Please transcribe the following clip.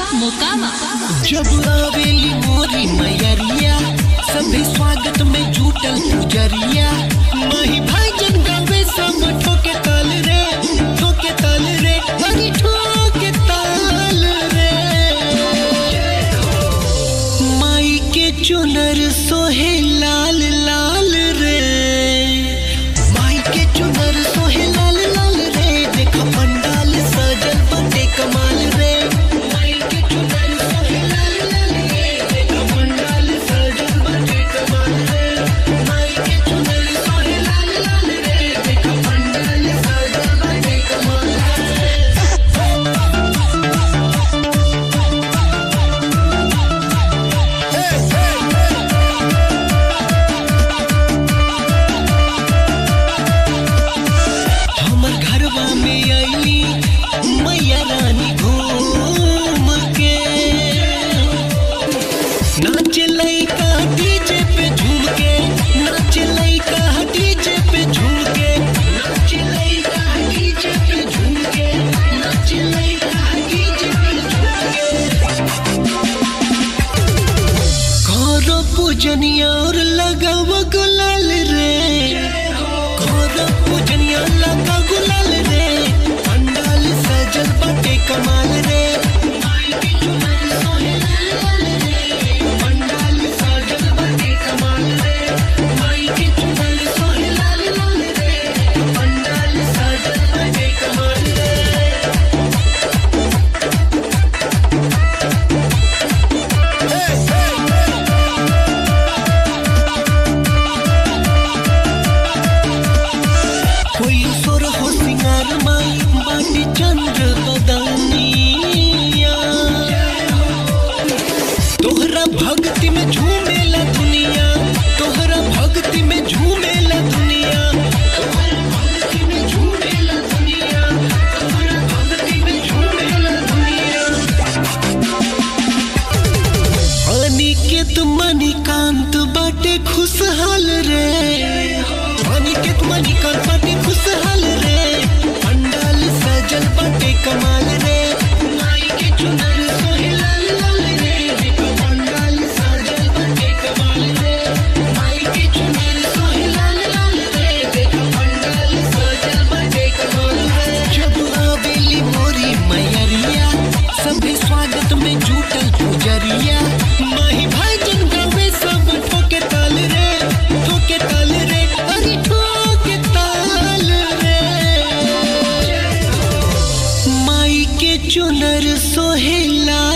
मोकामा जब आवेली मोरी मैयरिया सभी स्वागत में जुटल पुजरिया माही भाईजन गावे सब ठोके ताल रे ठोके ताल रे हरी ठोके ताल रे माई के चुनर सोहे लाल लाल रे माई के चुनर सोहे लाल लाल रे देखो पंडाल सजल बटे कमाल रे माई के चुनर सोहे लाल लाल रे देखो पंडाल सजल बटे कमाल रे माई के चुनर सोहे लाल लाल रे देखो पंडाल सजल बटे कमाल रे हमर घरवा में आईली मैया रानी घूम के नाच लइका डीजे पे झूम के नाच लइका डीजे पे झूम के नाच लइका डीजे पे झूम के नाच लइका डीजे पे झूम के करो पूजनिया और लगाव गुलाल रे करो पूजनिया लगा गुलाल रे पंडाल सजल बटे कमाल रे माई के चुनर सोहे लाल लाल रे पंडाल सजल बटे कमाल रे माई के चुनर सोहे लाल लाल रे पंडाल सजल बटे कमाल रे कोई सुर हो सिंगार माई बाटी चंद्र बदनिया तोहरा भक्ति में झूमेला दुनिया तोहरा भक्ति में झूमेला दुनिया तोहरा भक्ति में झूमेला दुनिया तोहरा भक्ति में झूमेला दुनिया अनिकेत मणिकांत बाटे खुशहाल रे अनिकेत मणिकांत बाटे खुशहाल रे पंडाल सजल बाटे कमाल रे माई के चुनर सोहे लाल लाल रे देखो पंडाल सजल बाटे कमाल रे माई के चुनर सोहे लाल लाल रे देखो पंडाल सजल बाटे कमाल रे जब आवेली मोरी मैयरिया सभी स्वागत में जुटल पुजरिया माही भाईजन गावे सब ठोके ताल रे ठोके ताल रे अरे ठोके ताल रे माई के चुनर सोहे लाल